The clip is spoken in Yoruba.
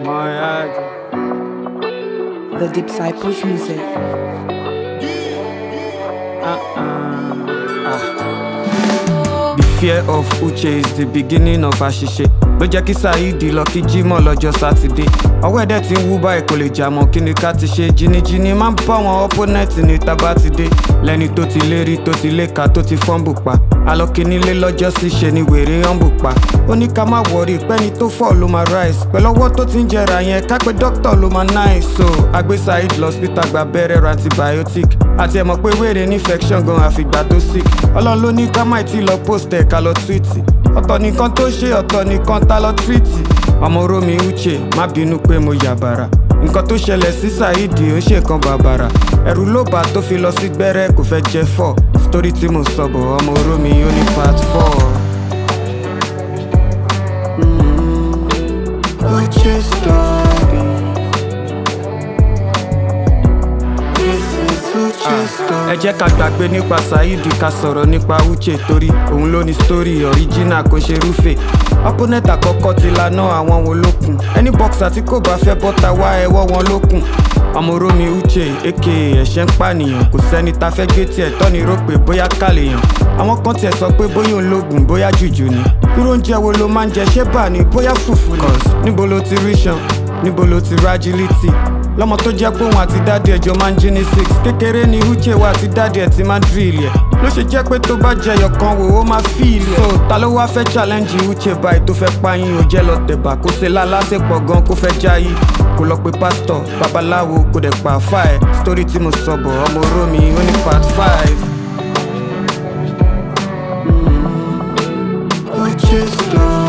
Moyage. The Disciples Music. The fear of Uche is the beginning of àṣìṣe ló jẹ́ kí Saheed lọ kí Jímọ̀ lọ́jọ́ sátidé ọwọ́ ẹ̀dẹ̀ tí ń wú báyìí kò lè jà mọ́ kí ni ká ti ṣe jìnnìjìnnì máa ń bá wọn opponent ní tábà ti dé lẹ́ni tó ti lérí tó ti léka tó ti fọ́nbù pa alọ́kínílé lọ́jọ́ sí ṣe ni wèrè ọ̀nbù pa ó ní ká má wọrí pẹ́ni tó fọ́ ló máa rise pẹ̀lú ọwọ́ tó ti ń jẹrà yẹn kápẹ́ dókítà ló máa nice so agbé Saheed lọ hospital gba abẹ́rẹ́ ra antibiotic àti ẹ̀ mọ̀ pé wèrè ní infection gan àfìgbà tó sick ọlọ́run ló ní ká má tí lọ post ẹ̀ ká lọ tweet ọ̀tọ̀ nìkan tó ṣe ọ̀tọ̀ nìkan tá lọ tweet ọmọ romi uche má bínú pé mo yàbàrà nǹkan tó ṣẹlẹ̀ sí Saheed ó ṣe kan bàbàrà ẹ̀rù ló bá tó fi lọ sí gbẹ́rẹ́ kò fẹ́ jẹ́ fọ́ sítórí tí mo sọ bọ̀ ọmọ romi ó ní part four. Uche story. This is Uche story. ẹ jẹ́ ká gbàgbé nípa Saheed ká sọ̀rọ̀ nípa Uche torí òun ló ní story original kò ṣe rúfè opponent àkọ́kọ́ ti lanà àwọn wo lókun ẹni boxer tí kò bá fẹ́ bọ́ta wá ẹwọ́ wọn lókun ọmọ romi Uche aka ẹ̀ṣẹ̀ ń pànìyàn kò sẹ́ni ta fẹ́ gé tiẹ̀ tọ́ni rò pé bóyá kàlèyàn àwọn kan tiẹ̀ sọ pé bóyá òun lóògùn bóyá jùjù ni irú oúnjẹ wo ló máa ń jẹ ṣé bà ní bóyá fùfú ni níbo ló ti rí ṣan níbo ló ti rájílítì lọ́mọ tó jẹ́ pé òun àti dáàdì ẹjọ́ máa ń jí ní six kékeré ni Uche wa àti dáàdì ẹ̀ ti máa ń drill ẹ̀ ló ṣe jẹ́ pé tó bá jẹyọ kan wò ó máa feel ẹ̀ so ta ló wá fẹ́ challenge Uche báyìí tó fẹ́ pààyàn ò jẹ́ lọ tẹ̀bà kó ṣe lálásèpọ̀ gan kó fẹ́ jáyé kó lọ pe pásítọ̀ babaláwo kó dẹ̀ pa àfà ẹ̀ story tí mo sọ bọ̀ ọmọ romi ó ní part five. Uche story.